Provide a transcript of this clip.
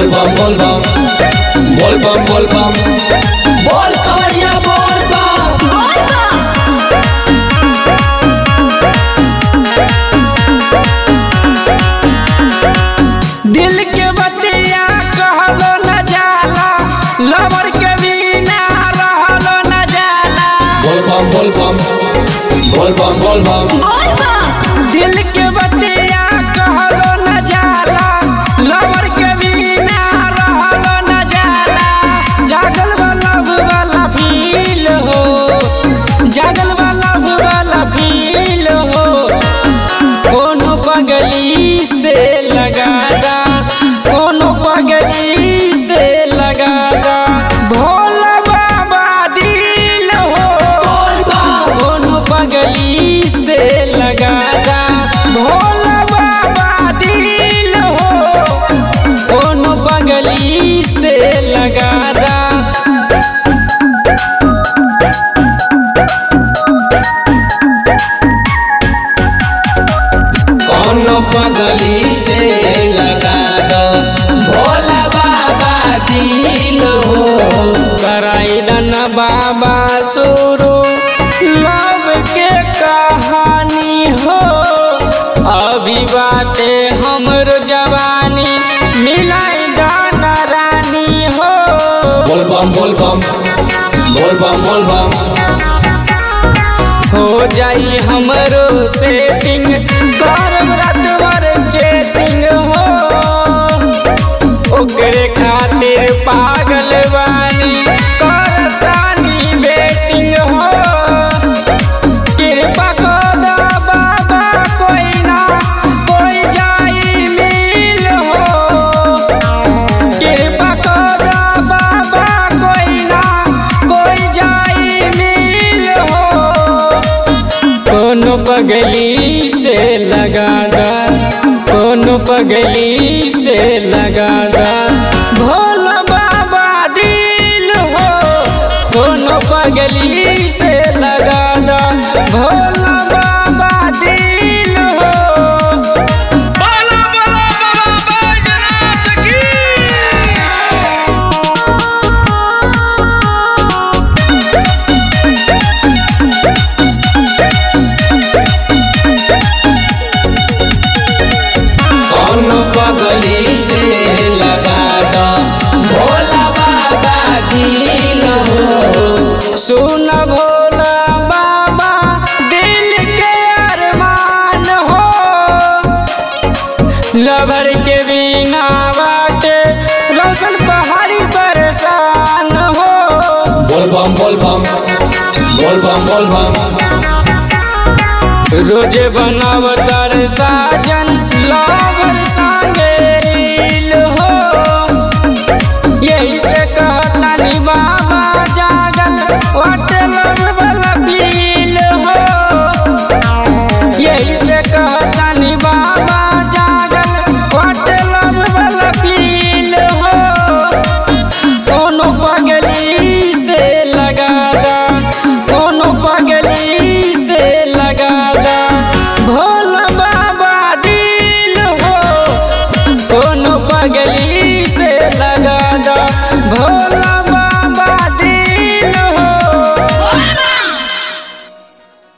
बोल बम बोल बम बोल बम बोल बम बोल कवरिया बोल बम दिल के बतिया कहलो न जाला लवर के बिना रहलो न जाला बोल बम बोल बम बोल बम बोल बम दिल के बतिया कहलो न जाला लवर के बिना रहलो न जाला जागल वाला वाला फील हो जागल वाला वाला फील हो कोनो पगली से लगादा कोनो पगली से लगादा भोला बाबा दिल हो कोनो पगली से लगादा भोला बाबा दिल हो कोनो पगली से लगादा कोनो पगली से लगा दो भोला बाबा दिल हो कराइलन बाबा शुरू लव के कहानी हो अभी बाटे हमरो जवानी मिलाई दाना रानी हो बोल बम बोल बम बोल बम बोल बम हो जाई हमरो सेटिंग करम रात भर चेटिंग हो ओकरे खातिर पागल बानी करतानी बेटिंग हो कृपा कर दा बाबा कोई ना कोई जाई मिल हो कृपा कर दा बाबा कोई ना कोई जाई मिल हो कोनो पगली से लगा दा कोनो पगली से लगा दा भोला बाबा दिल हो कोनो पगली से लगा दा भोला बाबा दिल हो बाला बाला बाबा बैजनाथ की कोनो पगली से लगा दो भोला बाबा दिल हो सुन भोला बाबा दिल के अरमान हो लवर के बिना बाटे रोशन पहाड़ी परेशान हो बोल बम बोल बम बोल बम बोल बम रोजे बनावतार साजन लवर सा